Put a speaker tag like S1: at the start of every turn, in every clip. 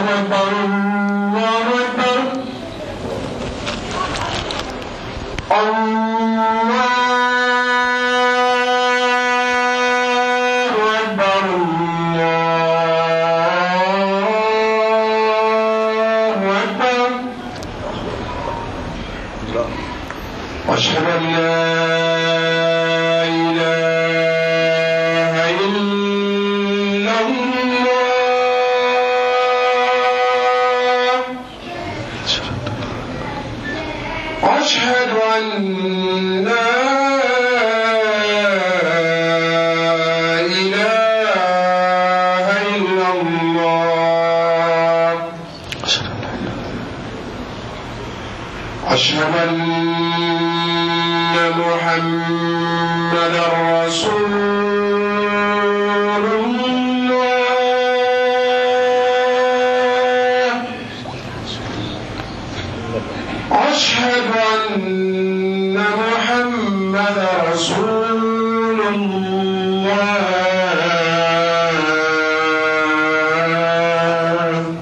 S1: أكبر الله أكبر الله أكبر الله أكبر أشهد أن لا إله إلا الله أشهد أن لا إله إلا الله أشهد أن محمدا رسول الله أشهد أن محمدا رسول الله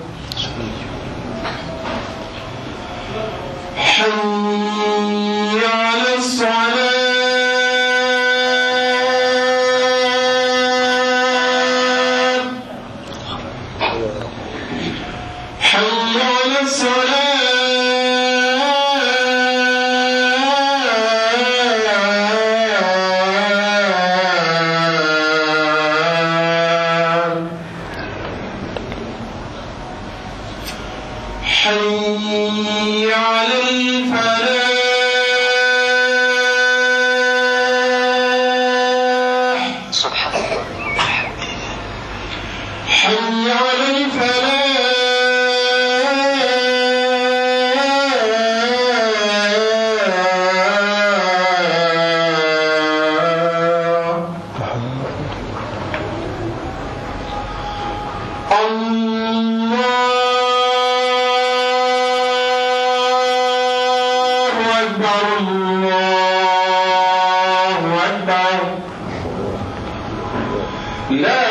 S1: حي على الصلاة حي على الصلاة حي على الفلاح حي على الفلاح الله أكبر الله أكبر لا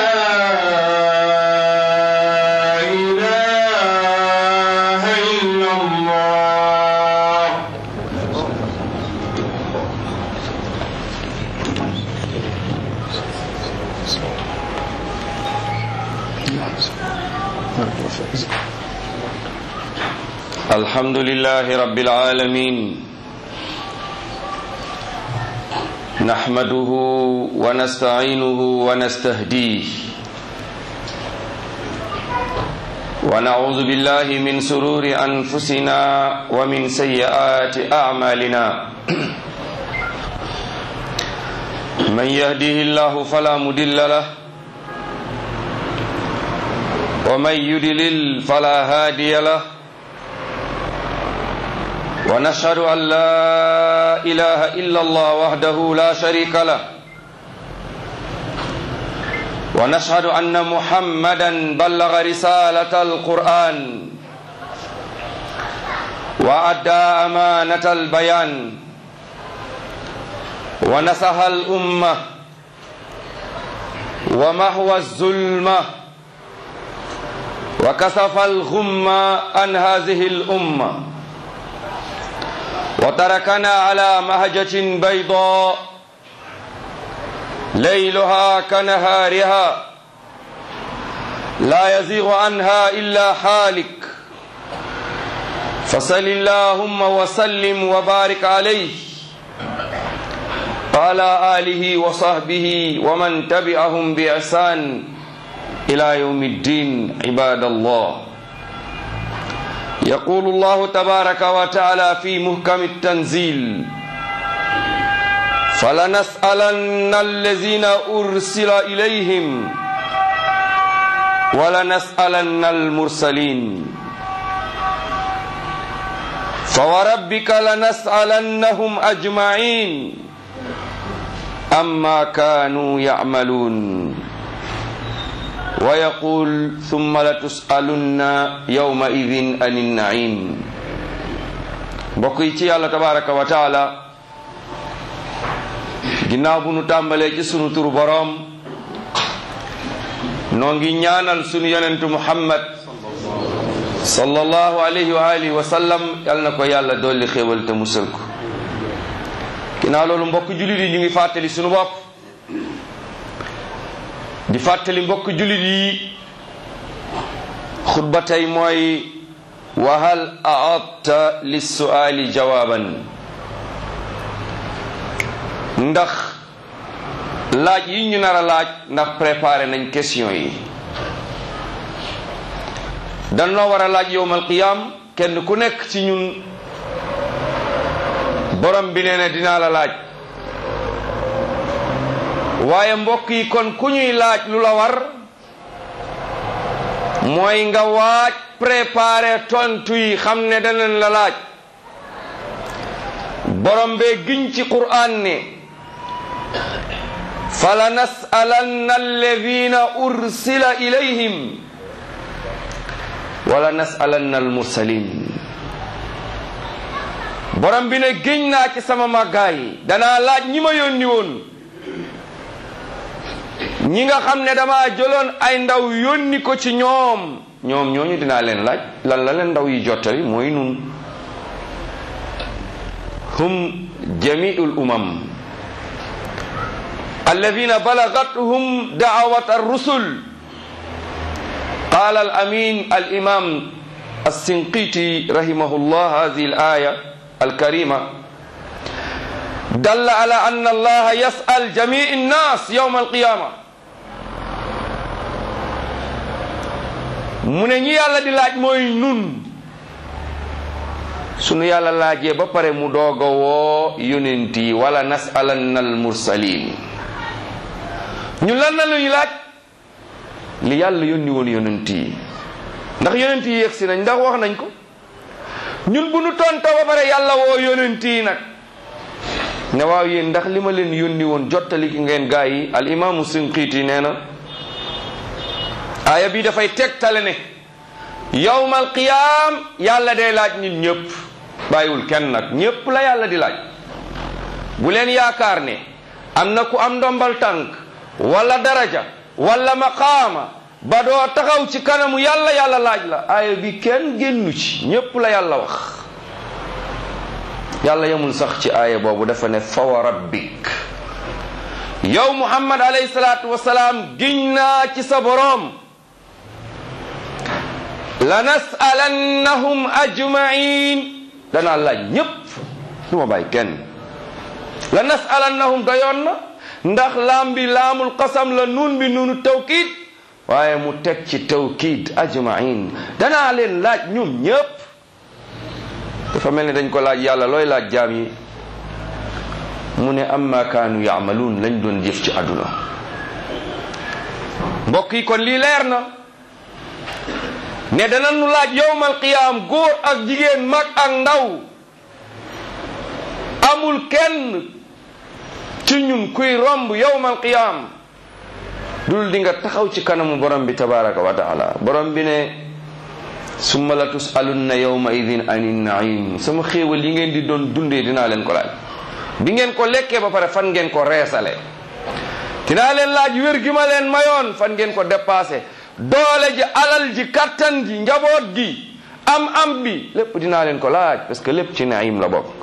S1: إله إلا الله
S2: الحمد لله رب العالمين نحمده ونستعينه ونستهديه ونعوذ بالله من سرور أنفسنا ومن سيئات أعمالنا من يهده الله فلا مضل له ومن يضلل فلا هادي له ونشهد أن لا إله إلا الله وحده لا شريك له ونشهد أن محمدا بلغ رسالة القرآن وأدى أمانة البيان ونصح الأمة ومحو الظلمة وكسف الغم عن هذه الأمة وتركنا على مهجة بيضاء ليلها كنهارها لا يزيغ عنها إلا حالك فصل اللهم وسلم وبارك عليه وعلى آله وصحبه ومن تبعهم بإحسان إلى يوم الدين عباد الله يقول الله تبارك وتعالى في محكم التنزيل فلنسألن الذين أرسل إليهم ولنسألن المرسلين فوربك لنسألنهم أجمعين أما كانوا يعملون ويقول ثم لتسألن يومئذ عن النعيم mbokk yi ci yàlla tabaraka wa taala ginnaaw bu nu tàmbalee ci sunu turu boroom noo ngi ñaanal sunu yonentu muhammad sallallahu alayhi wa alihi wa sallam yal na ko yàlla dolli xéewal te musal ko ginnaaw loolu mbokk jullit yi ñu ngi fàttali sunu bopp di fàttali mbokk jullit yi xutba tey mooy wa hal aadta lissuaali jawaaban ndax laaj yi ñu nar a laaj ndax préparé nañ question yi danoo war a laaj yowmal qiyaam kenn ku nekk ci ñun borom bi nee na dinaa la laaj waaye mbokk yi kon ku ñuy laaj lu la war mooy nga waaj préparé tontu yi xam ne danañ la laaj borom bee giñ ci qur'an ne fala nasalanna alladina ursila ilayhim wala nasalanna almursalin borom bi ne giñ naa ci sama màggaay danaa laaj ñi ma yónni woon ñi nga xam ne dama jëloon ay ndaw yónni ko ci ñoom ñoom ñooñu dinaa leen laaj lan la leen ndaw yi jottali mooy nun hum jamiul umam alladina balagathum daawat arrusul قال الأمين الإمام السنقيطي رحمه الله هذه الآية الكريمة دل على أن الله يسأل جميع الناس يوم القيامة mu ne ñi yàlla di laaj mooy nun sunu yàlla laajee ba pare mu doog a woo yonent yi wala nasalanna al mursalin ñu lan na luñu laaj li yàlla yónni woon yonent yi ndax yonent yi yegsi nañ ndax wax nañ ko ñun bu nu tontoo ba pare yàlla woo yonent yi nag ne waaw yéen ndax li ma leen yónni woon jottali ki ngeen gaa yi al imaamu sinqiiti nee na aaya bi dafay tegtale ne yawmal qiyaam yàlla day laaj nit ñëpp bàyyiwul kenn nag ñëpp la yàlla di laaj bu leen yaakaar ne am na ku am ndombal tànk wala daraja wala maqaama ba doo taxaw ci kanamu yàlla yàlla laaj la aaya bi kenn génnu ci ñépp la yàlla wax yàlla yemul sax ci aaya boobu dafa ne fa wa rabbik yow muhammad alayhi salaatu wasalaam giñ naa ci sa boroom la nasalannahum ajmain danaa laaj ñépp du ma bàyyi kenn la nasalannahum doyoon na ndax laam bi laamul qasam la nuun bi nuunu tawkiid waaye mu teg ci tawkiid ajmain danaa leen laaj ñoom ñépp dafa mel ni dañ ko laaj yàlla looy laaj jaam yi mu ne amma kaanu yaamaluun lañ doon jëf ci àdduna mbokk yi kon lii leer na ne danañu laaj yowmal qiyaam góor ak jigéen mag ak ndaw amul kenn ci ñun kuy romb yowmal qiyaam dul di nga taxaw ci kanamu borom bi tabaraka wa taala borom bi ne summa la tusalunna yawma idin anin naim sama xéewal yi ngeen di doon dundee dinaa leen ko laaj bi ngeen ko lekkee ba pare fan ngeen ko reesale dinaa leen laaj wér gi ma leen mayoon fan ngeen ko dépassé doole ji alal ji kattan ji njaboot gi am am bi lépp dinaa leen ko laaj parce que lépp ci naim la bokk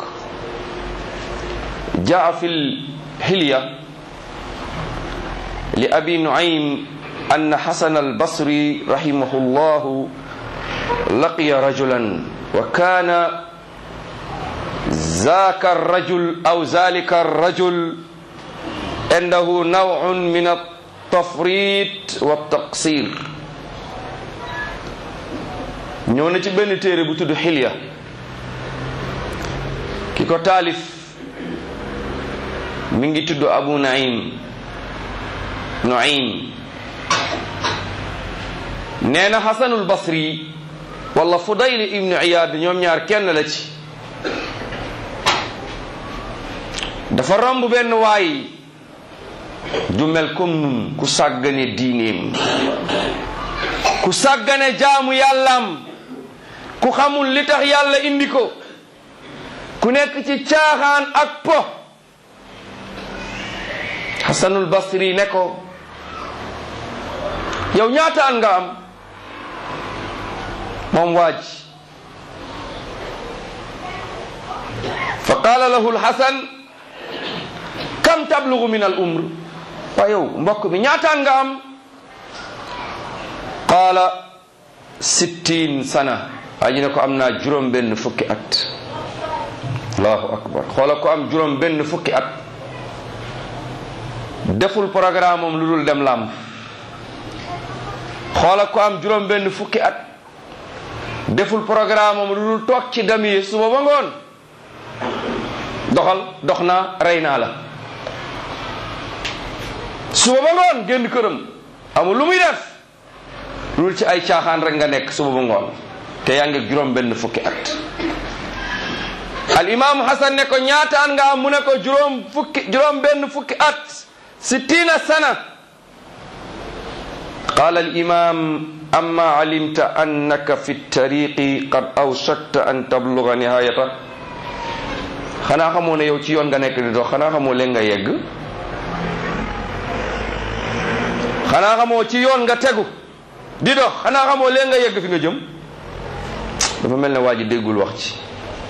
S2: jaa fil hilya li abi nuaym an hasan albasri rahimahu llahu laqiya rajulan wa kana zaka الرجل أو ذلك الرجل عنده نوع من التفريط والتقصير ñëw na ci benn téere bu tudd xilya ki ko taalif mi ngi tudd abu naim nuaim nee na xasanul basri wala fudayl ibnu iyad ñoom ñaar kenn la ci dafa romb benn waay ju mel comme nun ku sàggane diineem ku sàggane jaamu yàllaam ku xamul li tax yàlla indi ko ku nekk ci caaxaan ak po xasanul basri ne ko yow ñaata an nga am moom waaj fa qaala lahu lxasan kam tablugu min al umr waa yow mbokk mi ñaataan nga am qaala sittin sana waa ji ne ko am naa juróom benn fukki at allahu akbar xoola ko am juróom benn fukki at deful programme am lu dul dem làmb xoola ko am juróom benn fukki at deful programme am lu dul toog ci damier suba ba ngoon doxal dox naa rey naa la suba ba ngoon génn këram amul lu muy def lu dul ci ay caaxaan rek nga nekk suba ba ngoon te yaa ngi juróom benn fukki at al imam hasan ne ko ñaataan nga am mu ne ko juróom fukki juróom benn fukki at sittina sana qala al imam amma alimta annaka fi tariqi qad awshakta an tabluga nihayata xanaa xamoo ne yow ci yoon nga nekk di dox xanaa xamoo leen nga yegg xanaa xamoo ci yoon nga tegu di dox xanaa xamoo leen nga yegg fi nga jëm dafa mel ne waa ji déggul wax ci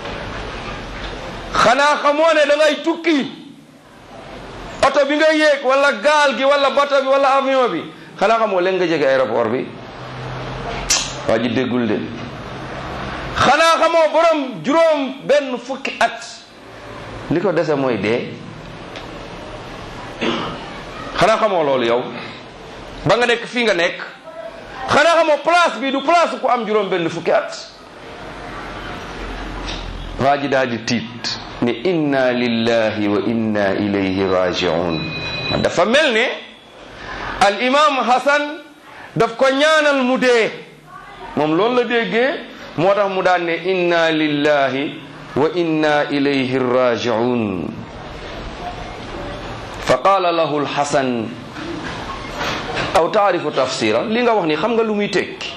S2: xanaa xamoo ne da ngay tukki oto bi nga yéeg wala gaal gi wala bato bi wala avion bi xanaa xamoo leen nga jege aéroport bi waa ji déggul de xanaa xamoo borom juróom benn fukki at li ko dese mooy dee xanaa xamoo loolu yow ba nga nekk fii nga nekk xanaa xamoo place bi du place ku am juróom benn fukki at waa ji daal di tiit ne inna lillahi wa inna ilayhi rajiun dafa mel ne al imam hasan daf ko ñaanal mu dee moom loolu la déggee moo tax mu daan ne inna lillahi wa inna ilayhi rajiun fa qaala lahu alxasan aw taarifu tafsira li nga wax ni xam nga lu muy tekki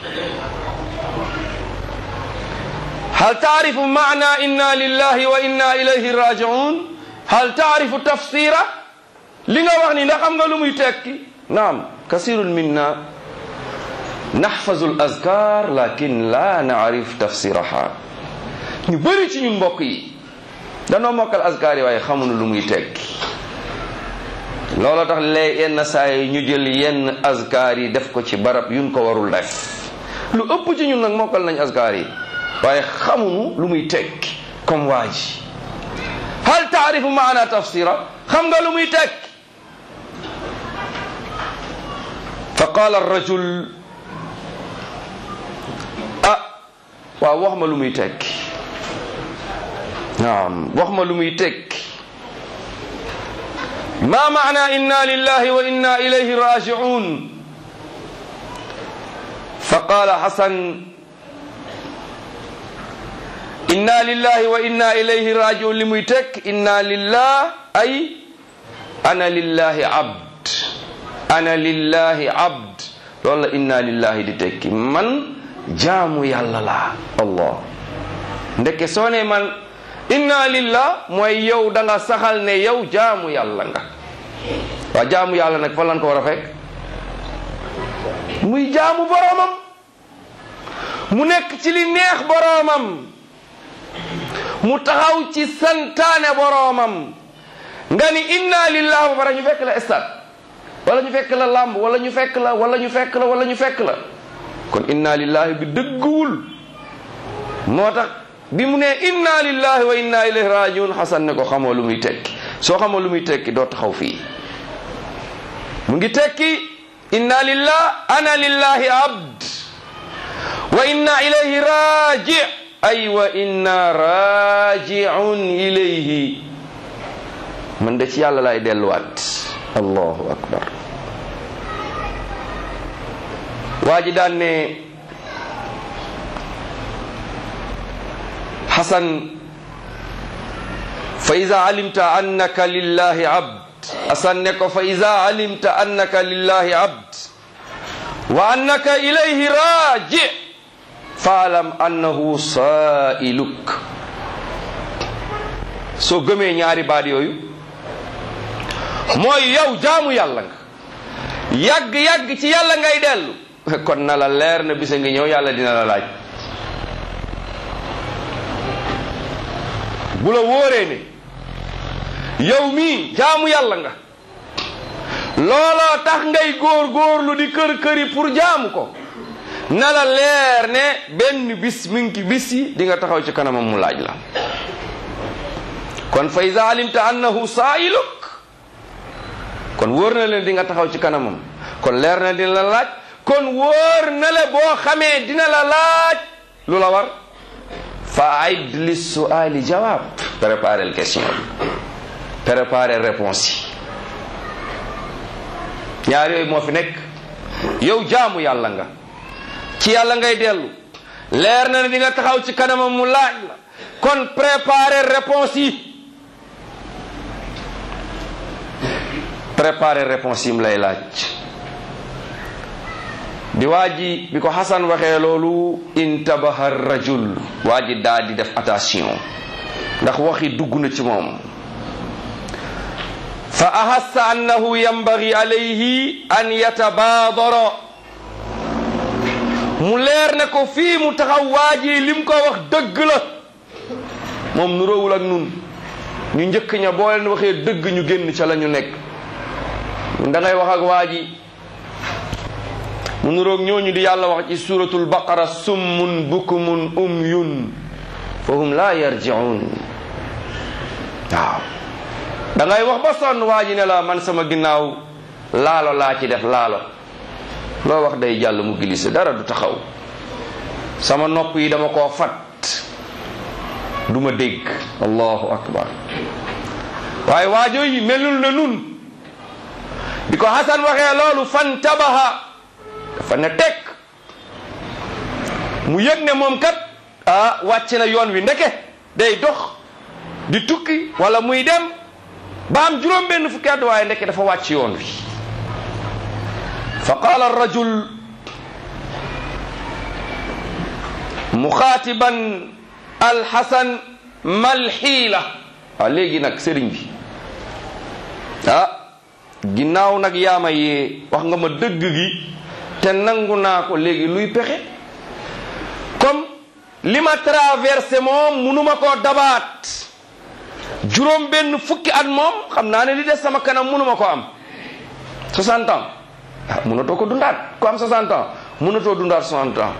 S2: hal taarifu maana inna lillahi wa inna ilayhi rajiun hal taarifu tafsira li nga wax ni ndax xam nga lu muy tekki naam kasirun minna naxfazu al azkar lakin la naarif tafsiraha ñu bëri ci ñun mbokk yi danoo mokkal azkar yi waaye xamuñu lu muy tekki loolu tax lee yenn saa yi ñu jël yenn azkar yi def ko ci barab yuñ ko warul def lu ëpp ci ñun nag mokkal nañ azkar yi waaye xamuñu lu muy tekki comme waa ji hal taarifu maana tafsira xam nga lu muy tekki fa qaala arrajul ah waaw wax ma lu muy tekki naam wax ma lu muy tekki ma maana inna lillahi wa inna ilayhi rajiun fa qaala hasan inna lillahi wa inna ilayhi rajiun li muy tekk inna lillah ay ana lillahi abd ana lillahi abd loolu la inna lillahi di tekki man jaamu yàlla laa allah ndeke soo ne man inna lillah mooy yow da nga saxal ne yow jaamu yàlla nga waa jaamu yàlla nag fan lan ko war a fekk muy jaamu boroomam mu nekk ci li neex boroomam mu taxaw ci santaane boroomam nga ni inna lillah ba pare ñu fekk la stade wala ñu fekk la làmb wala ñu fekk la wala ñu fekk la wala ñu fekk la kon inna lillahi bi dëgguwul moo tax bi mu ne inna lillahi wa inna ilayhi rajiun xasan ne ko xamoo lu muy tekki soo xamoo lu muy tekki doo taxaw fii mu ngi tekki inna lillah ana lillahi abd wa inna ilayhi raji ay wa inna rajiun ilayhi man de ci yàlla lay delluwaat allahu akbar waa ji daan ne xasan fa ida alimta annaka lillahi abd xasan ne ko fa ida alimta annaka lillahi abd wa annaka ilayhi raji faalam annahu sailuk soo gëmee ñaari baat yooyu mooy yow jaamu yàlla nga yàgg-yàgg ci yàlla ngay dellu kon na la leer na bisa ngi ñëw yàlla dina la laaj bu la wóoree ne yow mii jaamu yàlla nga looloo tax ngay góor góorlu di kër këri pour jaamu ko na la leer ne benn bis mi ngi bis yi di nga taxaw ci kanamam mu laaj la kon fa iza alimta annahu saa'iluk kon wóor na leen di nga taxaw ci kanamam kon leer na dina la laaj kon wóor na le boo xamee dina la laaj lu la war fa aid li suali jawab préparer le question bi préparer réponse yi ñaar yooyu moo fi nekk yow jaamu yàlla nga ci yàlla ngay dellu leer na ne di nga taxaw ci kanamam mu laaj la kon préparer réponse yi préparer réponse yi mu lay laaj bi waa ji bi ko Xasan waxee loolu intabaha rajul waa ji daa di def attention ndax waxi dugg na ci moom fa ahassa annahu yambagi alayhi an yatabaadara mu leer ne ko fii mu taxaw waa ji lim ko wax dëgg la moom nuróowul ak nun ñu njëkk ña boo leen waxee dëgg ñu génn ca la ñu nekk da ngay wax ak waa ji mu nuroog ñooñu di yàlla wax ci suratul baqara summun bukumun umyun fahum la yarjiun waaw da ngay wax ba sonn waa ji ne la man sama ginnaaw laalo laa ci def laalo loo wax day jàll mu glissé dara du taxaw sama nopp yi dama koo fat du ma dégg allahu akbar waaye waajoo yi melul na nun bi ko Hasan waxee loolu fantabaha dafa ne teg mu yëg ne moom kat ah wàcc na yoon wi ndeke day dox di tukki wala muy dem ba am juróom benn fukki at waaye ndeke dafa wàcc yoon wi fa qaala arrajul muxaatiban alxasan malxiila waaw léegi nag sëriñ bi ah ginnaaw nag yaama yee wax nga ma dëgg gi te nangu naa ko léegi luy pexe comme li ma traversé moom munuma koo dabaat juróom benn fukki at moom xam naa ne li des sama kanam munuma ko am 60 ans ah munatoo ko dundaat ku am 60 ans munatoo dundaat 60 ans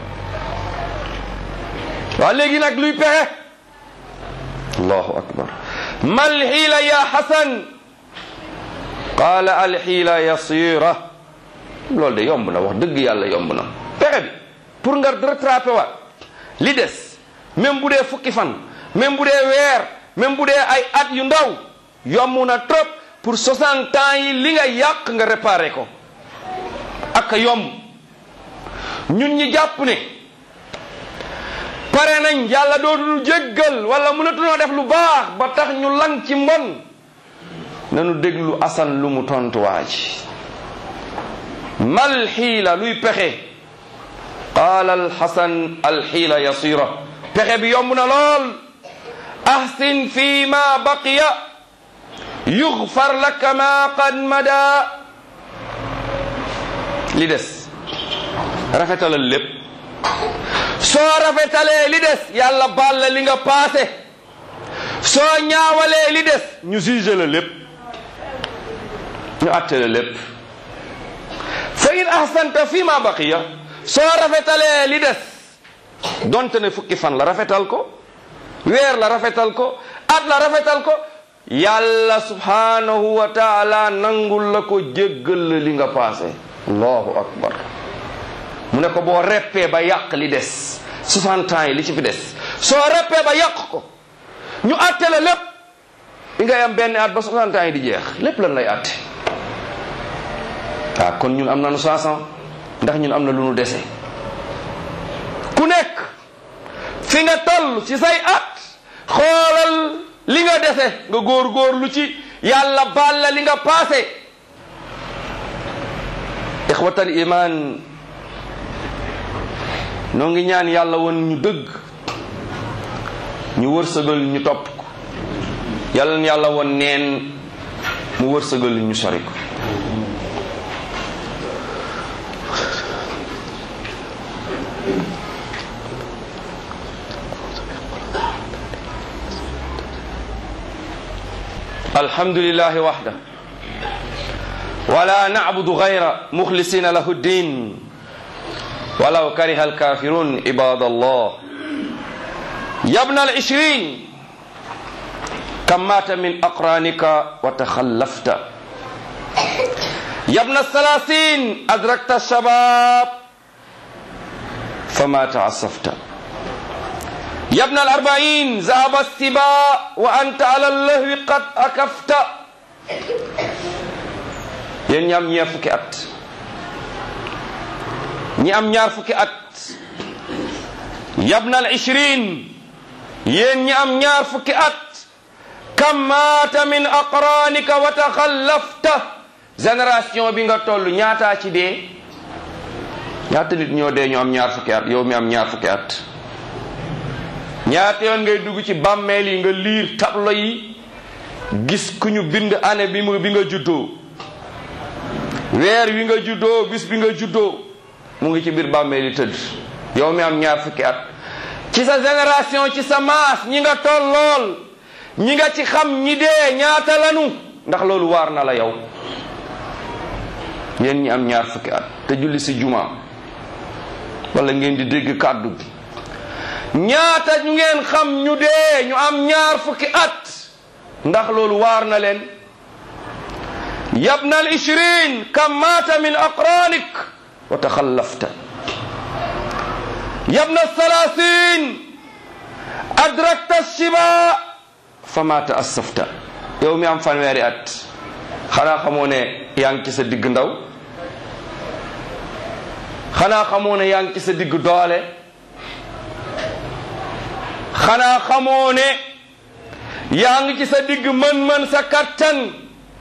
S2: waaw léegi nag luy pexe allahu akbar mal xiila ya xasan qaala alxiila yasira loolu de yomb na wax dëgg yàlla yomb na pexe bi pour nga rattrapé waat li des même bu dee fukki fan même bu dee weer même bu dee ay at yu ndaw yomb na trop pour 60 ans yi li nga yàq nga réparé ko ak yomb ñun ñi jàpp ne pare nañ yàlla dootul jéggal wala mënatunoo def lu baax ba tax ñu lang ci mbon nanu déglu asan lu mu tontuwaa ji mal xiila luy pexe qaala alxasan alxiila yasira pexe bi yomb na lool ahsin fi ma baqiya yugfar laka ma qad mada li des rafetalal lépp soo rafetalee li des yàlla baal la li nga paase soo ñaawalee li des ñu juge la lépp ñu àtte la lépp fa in ahsanta fi ma baqiya soo rafetalee li des donte ne fukki fan la rafetal ko weer la rafetal ko at la rafetal ko yàlla subhanahu wa taala nangul la ko jéggal la li nga paase allahu akbar mu ne ko boo reppee ba yàq li des 60 ans yi li ci fi des soo reppee ba yàq ko ñu àtte la lépp li ngay am benn at ba 60 ans yi di jeex lépp lan lay àtte waaw kon ñun am nañu 60 ndax ñun am na lu nu dese ku nekk fi nga toll ci say at xoolal li nga dese nga góor-góor lu ci yàlla baal la li nga paase ixwatal iman noo ngi ñaan yàlla woon ñu dëgg ñu wërsëgal ñu topp ko yàlla na yàlla woon neen mu wërsëgal ñu sori ko الحمد لله وحده ولا نعبد غير مخلصين له الدين ولو كره الكافرون عباد الله يا ابن العشرين كم مات من أقرانك وتخلفت يا ابن الثلاثين أدركت الشباب فما تعصفت يا ابن الأربعين ذهب السباء وأنت على اللهو قد أكفت yéen ñi am ñaar fukki at ñi am ñaar fukki at yabnal ishrin yéen ñi am ñaar fukki at kam maata min aqranika wa taxallafta génération bi nga toll ñaataa ci dee ñaata nit ñoo dee ñu am ñaar fukki at yow mi am ñaar fukki at ñaata yoon ngay dugg ci bàmmeel yi nga liir tablo yi gis ku ñu bind année bi mu bi nga juddoo weer wi nga juddoo bis bi nga juddoo mu ngi ci biir bàmmeel yi tëdd yow mi am ñaar fukki at ci sa génération ci sa maas ñi nga tollool ñi nga ci xam ñi dee ñaata lanu ndax loolu waar na la yow yéen ñi am ñaar fukki at te julli si juma wala ngeen di dégg kàddu bi ñaata ñu ngeen xam ñu dee ñu am ñaar fukki at ndax loolu waar na leen yabna al ishrin kam maata min aqranik wa taxallafta yabna salasin adrakta shiba fa ma taassafta yow mi am fanweeri at xanaa xamoo ne yaa ngi ci sa digg ndaw xanaa xamoo ne yaa ngi ci sa digg doole xanaa xamoo ne yaa ngi ci sa digg mën-mën sa kattan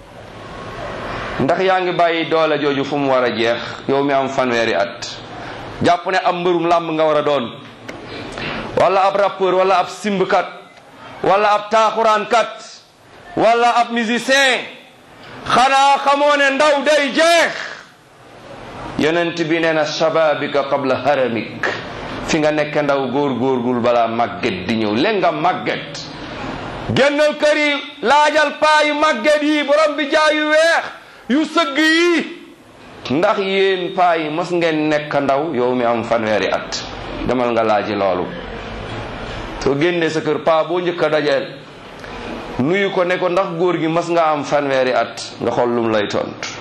S2: ndax yaa ngi bàyyi doole jooju fu mu war a jeex yow mi am fanweeri at jàpp ne ab mbërum làmb nga war a doon wala ab rappeur wala ab simbkat wala ab taaxuraankat wala ab musicien xanaa xamoo ne ndaw day jeex yonent bi nee na shababika qabla haramik fi nga nekk ndaw góor góorgul balaa màgget di ñëw leen nga màgget génnal kër yi laajal paa yu màgget yi borom bi jaayu weex yu sëgg yi ndax yéen paa yi mos ngeen nekk ndaw yow mi am fanweeri at demal nga laaji loolu soo génnee sa kër paa boo njëkk a dajeel nuyu ko ne ko ndax góor gi mas nga am fanweeri at nga xool lum lay tontu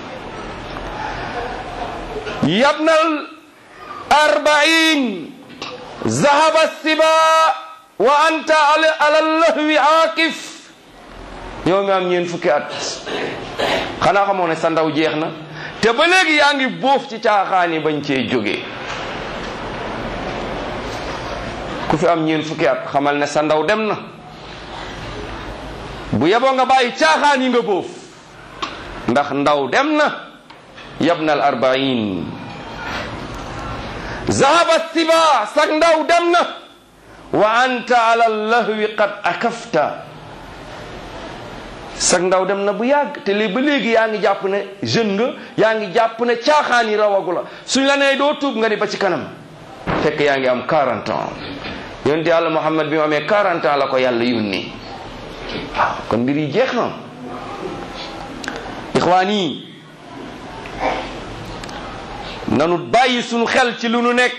S2: yabnal arbain zahaba siba wa anta ala lahwi aakif yow mi am ñeen fukki at xanaa xamoo ne sa ndaw jeex na te ba léegi yaa ngi bóof ci caaxaan yi bañ cee jógee ku fi am ñeen fukki at xamal ne sa ndaw dem na bu yeboo nga bàyyi caaxaan yi nga bóof ndax ndaw dem na yabna al arbain zahaba siba sak ndaw dem na wa anta ala lahwi qad akafta sak ndaw dem na bu yàgg te léegi ba léegi yaa ngi jàpp ne jeune nga yaa ngi jàpp ne caaxaan yi rawagu la suñ la nee doo tuub nga ni ba ci kanam fekk yaa ngi am 40 ans yonent yàlla Muhammad bi mu amee 40 ans la ko yàlla yónni waaw kon mbir yi jeex na ixwaan yi nanu bàyyi sunu xel ci lu nu nekk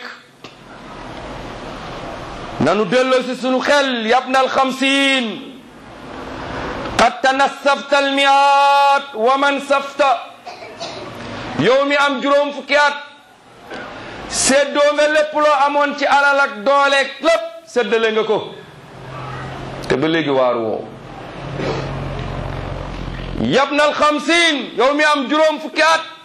S2: nanu delloo si sunu xel yabna alxamsin qad tanassafta almiat wa man safta yow mi am juróom fukki at séddoo nga lépp loo amoon ci alal ak dooleeg lépp séddale nga ko te ba léegi waaru woo yabna alxamsin yow mi am juróom fukki at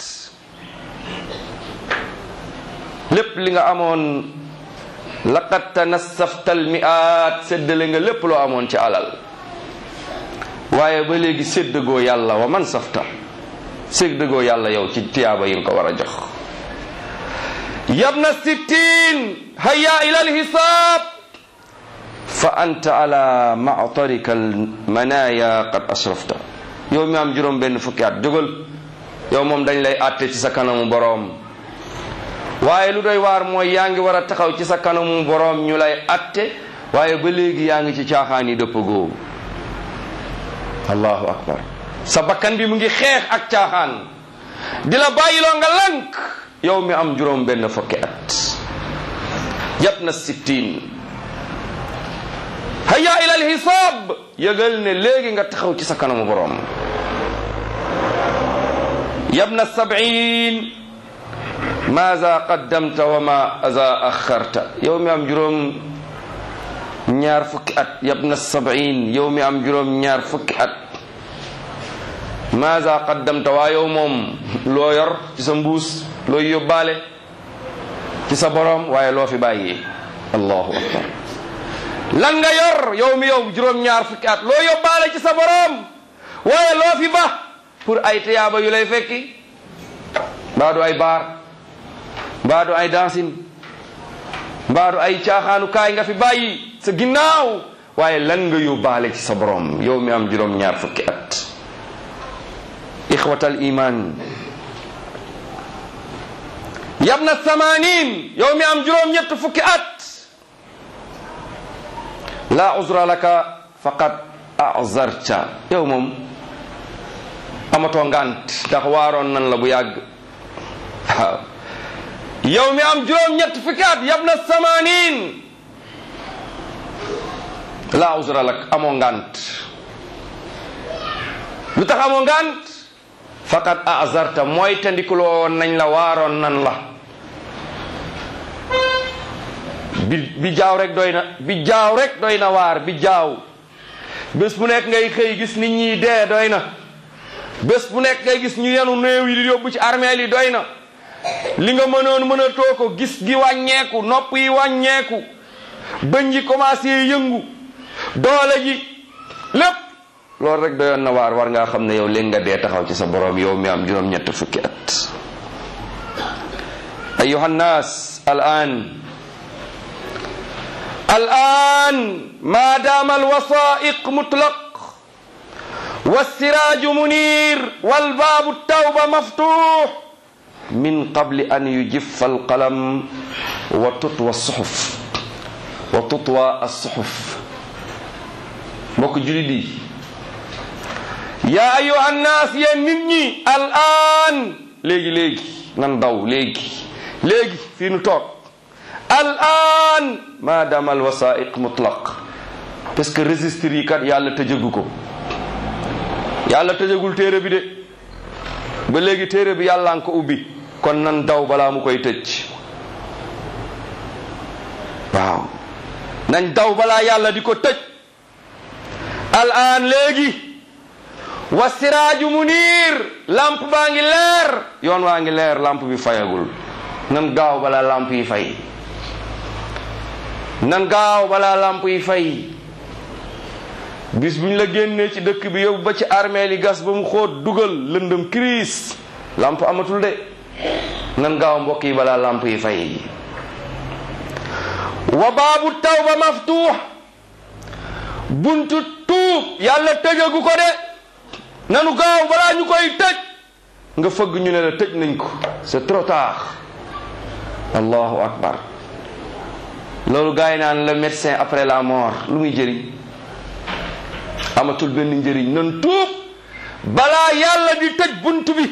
S2: lépp li nga amoon laqad tanassafta almiat séddale nga lépp loo amoon ci alal waaye ba léegi séddagoo yàlla wa man safta séddagoo yàlla yow ci tiyaaba yi nga ko war a jox yabna sittin hayya ila alhisaab fa anta ala matarika almanaya qad asrafta yow mi am juróom benn fukki at jógal yow moom dañ lay àtte ci sa kanamu boroom waaye lu doy waar mooy yaa ngi war a taxaw ci sa kanamu boroom ñu lay àtte waaye ba léegi yaa ngi ci caaxaan yi dëpp goo allahu akbar sa bakkan bi mu ngi xeex ak caaxaan di la bàyyiloo nga lank yow mi am juróom benn fukki at jat na sittiin hayya ila alxisaab yëgal ne léegi nga taxaw ci sa kanamu borom yabna sab'in maza qaddamta wa maza axarta yow mi am juróom ñaar fukki at yabna sab'in yow mi am juróom ñaar fukki at maza qaddamta waa yow moom loo yor ci sa mbuus looy yóbbaale ci sa borom waaye loo fi bàyyi allahu akbar lan nga yor yow mi yow juróom ñaar fukki at loo yóbbaale ci sa borom waaye loo fi ba pour ay tiyaaba yu lay fekki mbaadu ay baar mbaadu ay dansin mbaadu ay caaxaanu kaay nga fi bàyyi sa ginnaaw waaye lan nga yóbbaale ci sa borom yow mi am juróom ñaar fukki at ixwatal iman yabna samanin yow mi am juróom ñett fukki at la uzra laka faqad azarta yow moom amatoo ngant ndax waaroon nan la bu yàgg waaw yow mi am juróom ñett fukki at yabna samanin la uzra lak amoo ngant lu tax amoo ngant faqad azarta mooy tandikuloo nañ la waaroon nan la bi bi jaaw rek doy na bi jaaw rek doy na waar bi jaaw bés bu nekk ngay xëy gis nit ñi dee doy na bés bu nekk ngay gis ñu yenu néew yi di yóbbu ci armeel yi doy na li nga mënoon mën a too ko gis gi wàññeeku nopp yi wàññeeku bëñ yi commencé yëngu doole ji lépp loolu rek doyoon na waar war ngaa xam ne yow léegi nga dee taxaw ci sa borom yow mi am juróom-ñett fukki at ayuha nnaas al an al an ma dama alwasaiq mutlaq والسراج منير والباب التوبة مفتوح من قبل أن يجف القلم وتطوى الصحف وتطوى الصحف mbokk julit yi yaa ayuha nnaas yéen nit ñi al aan léegi léegi nan daw léegi léegi fii nu toog al aan maadaama al wasaiq mutlaq parce que registre yi kat yàlla tëjëgu ko yàlla tëjagul téere bi de ba léegi téere bi yàlla nga ko ubbi kon nan daw balaa mu koy tëj waaw nañ daw balaa yàlla di ko tëj al aan léegi wa siraaju muniir lamp baa ngi leer yoon waa ngi leer lamp bi fayagul nan gaaw balaa lamp yi fay nan gaaw balaa lamp yi fay bis bu ñu la génnee ci dëkk bi yóbbu ba ci armée li gas ba mu xóot dugal lëndëm crise lamp amatul de nan gaaw mbokk yi balaa lamp yi fay wa baabu tawba maftuux buntu tuub yàlla tëjagu ko de nanu gaaw balaa ñu koy tëj nga fëgg ñu ne la tëj nañ ko c'est trop tard allahu akbar loolu gars yi naan le médecin après la mort lu muy jëriñ amatul benn njëriñ nan tuub balaa yàlla di tëj bunt bi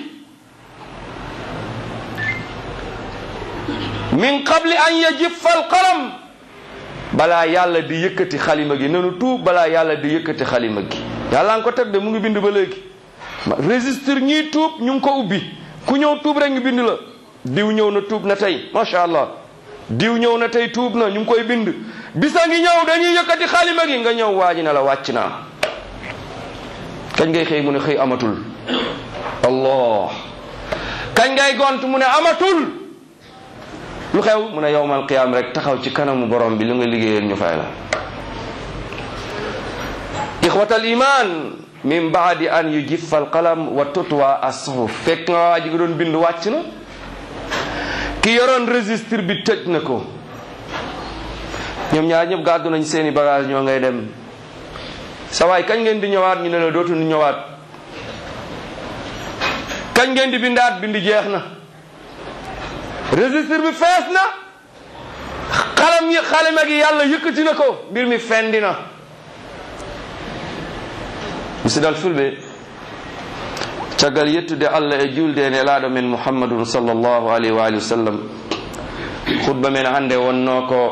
S2: min qabli an yajiffa al qalam balaa yàlla di yëkkati xalima gi nanu tuub balaa yàlla di yëkkati xalima gi yàlla nga ko teg de mu ngi bind ba léegi registre ñii tuub ñu ngi ko ubbi ku ñëw tuub rek ngi bind la diw ñëw na tuub na tey macha allah diw ñëw na tey tuub na ñu ngi koy bind bisa ngi ñëw dañuy yëkkati xalima gi nga ñëw waaji na la wàcc naa kañ ngay xëy mu ne xëy amatul allah kañ ngay gont mu ne amatul lu xew mu ne yowmal qiyaam rek taxaw ci kanamu borom bi lu nga liggéeyal ñu fay la ixwatal iman min baadi an yujiffa alqalam wa tutwa assuhuf fekk nga waa ji nga doon bind wàcc na ki yoroon registre bi tëj na ko ñoom ñaar ñëpp gàddu nañ seeni bagage ñoo ngay dem sa waay kañ ngeen di ñëwaat ñu ne la dootuñu ñëwaat kañ ngeen di bindaat bind jeex na registre bi fees na xalam yi xalima gi yàlla yëkkati na ko mbir mi fendi na musidal fulɓe caggal yettude allah e julde e nelaɗo men muhammadun sallllahu alayhi wa alihi wa sallam khutba men hannde wonno ko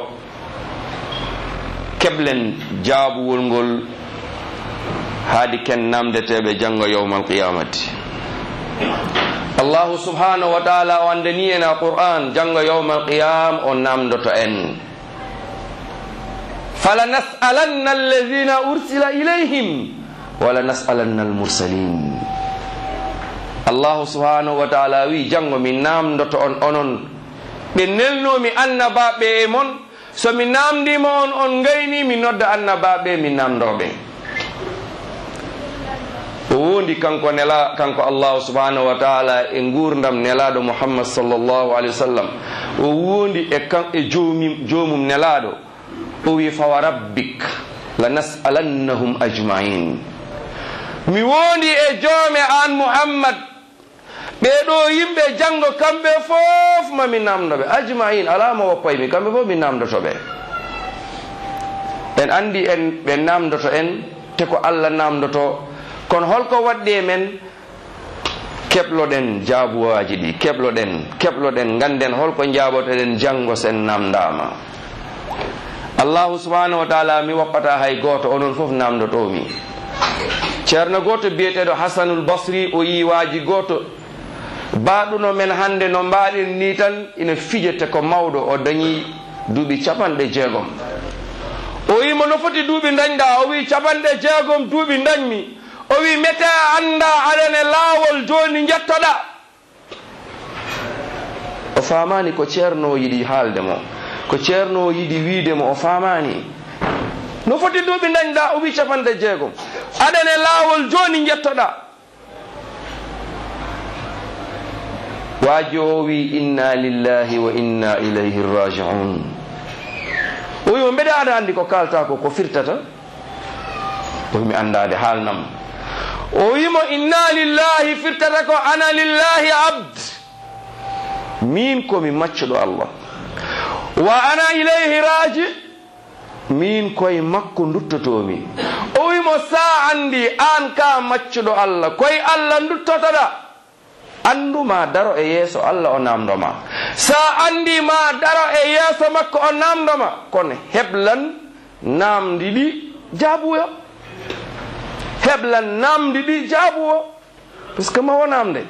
S2: keɓlen jaabuwol ngol haadi ken namdeteɓe janngo yawma alqiyamati allahu subhanahu wa taala o andani en a qur'an janngo yawma alqiyam o namdoto en fala nasalanna alladina ursila ilayhim wala nasalanna almursalin allahu subhanahu wa taala wi janngo mi namdoto on onon ɓe nelnomi annabaɓe e mon so mi namdima on on gayni mi nodda annabaɓe mi namdoɓe o wondi kanko nela kanko allahu subhanahu wa taala e gurdam nelaɗo muhammad sallllahu alayhi wa sallam o wondi e kan e jomum jomum nelaɗo o wi fawa rabbik la nasalannahum ajmain mi wondi e joome an muhammad ɓeɗo yimɓe janngo kamɓe fof mami namdoɓe ajmain alama woppaymi kamɓe fof mi namdotoɓe en andi en ɓe namdoto en te ko allah namdoto kono holko waɗɗi e men keɓloɗen jaabuwaji ɗi keɓloɗen keɓloɗen ganden holko jaabotoɗen janngo sen namdama allahu subhanahu wa taala mi woppata hay goto onon fof namdotomi ceerno goto biyeteɗo hasanul basri o yiwaji goto baɗuno men hande no mbaɗen ni tan ina fijete ko mawɗo o dañi duuɓi capanɗe jeegom o wimo no foti duuɓi dañɗa o wi capanɗe jeegom duuɓi dañmi o wi mete anda aɗane laawol joni jettoɗa o famani ko ceerno yiɗi haalde mo ko ceerno yiɗi wiide mo o famani no foti duuɓi dañɗa o wi capanɗe jeegom aɗane laawol joni jettoɗa waaji o wi inna lillahi wa inna ilayhi rajiun o wimo mbeɗa aɗa andi ko kalta ko ko firtata o wimi andade haalnam o wimo inna lillahi firtata ko ana lillahi abd min komi maccuɗo allah wa ana ilayhi raji min koye makko duttotomi o wimo sa andi an ka maccuɗo allah koye allah duttotoɗa anduma daro e yeeso allah o namdoma sa andi ma daro e yeeso makko o namdoma kono heblan namdi ɗi jaabuyo heblan namdi ɗi jaabuwo par ce que ma wonamde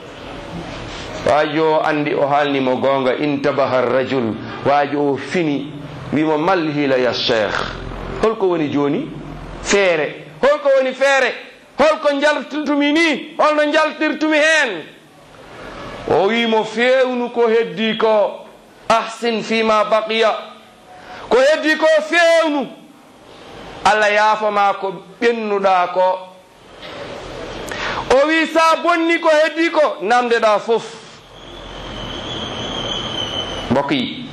S2: waajo andi o haalnimo gonga intabaha rajul waajo o fini wimo mal hila ya cheikh holko woni joni feere holko woni feere holko jaltirtumi ni holno jaltirtumi hen o wimo fewnu ko heddi ko ahsin fima baqiya ko heddi ko fewnu allah yaafama ko ɓennuɗa ko o wi sa bonni ko heddi ko namdeɗa fof mbokk yi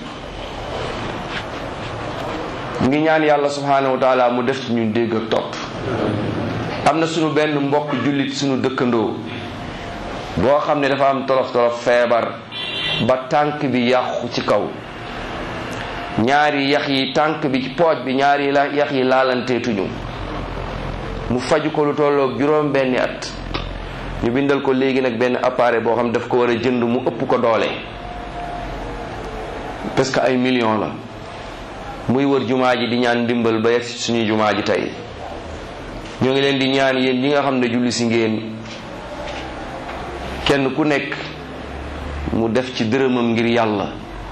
S2: ngi ñaan yàlla subhanahu wa taala mu def ci ñun dégg ak topp am na sunu benn mbokk jullit sunu dëkkandoo boo xam ne dafa am tolof tolof feebar ba tànk bi yàqu ci kaw ñaari yax yi tànk bi ci pooj bi ñaari la yax yi laalanteetuñu mu faju ko lu tolloog juróom benni at ñu bindal ko léegi nag benn appareil boo xam daf ko war a jënd mu ëpp ko doole parce que ay million la muy wër jumaa ji di ñaan ndimbal ba yegg ci suñuy jumaa ji tey ñoo ngi leen di ñaan yéen ñi nga xam ne julli si ngeen kenn ku nekk mu def ci dërëmam ngir yàlla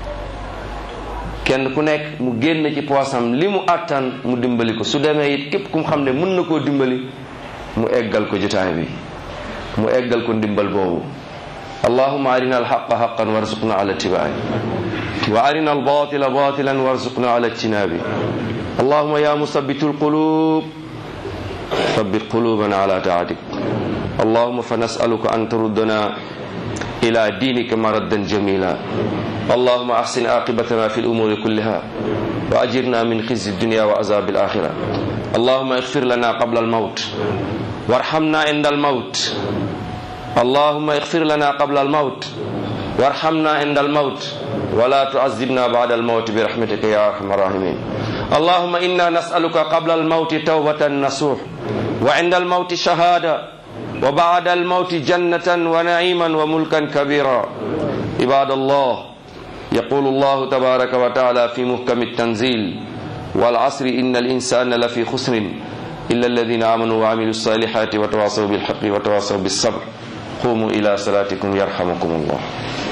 S2: kenn ku nekk mu génn ci poosam li mu àttan mu dimbali ko su demee it képp ku mu xam ne mën na koo dimbali mu eggal ko jotaay bi mu eggal ko ndimbal boobu allahuma arina alxaqa xaqan warzuqna ala ittibaai wa arina albatila batilan warzuqna ala ijtinabi allahuma ya musabitu alqulub ثبت قلوبنا على طاعتك اللهم فنسألك أن تردنا إلى دينك مردا جميلا اللهم أحسن عاقبتنا في الأمور كلها وأجرنا من خزي الدنيا وعذاب الآخرة اللهم اغفر لنا قبل الموت وارحمنا عند الموت اللهم اغفر لنا قبل الموت وارحمنا عند الموت ولا تعذبنا بعد الموت برحمتك يا أرحم الراحمين اللهم إنا نسألك قبل الموت توبة نصوح وعند الموت شهادة وبعد الموت جنة ونعيما وملكا كبيرا عباد الله يقول الله تبارك وتعالى في محكم التنزيل والعصر إن الإنسان لفي خسر إلا الذين آمنوا وعملوا الصالحات وتواصوا بالحق وتواصوا بالصبر قوموا إلى صلاتكم يرحمكم الله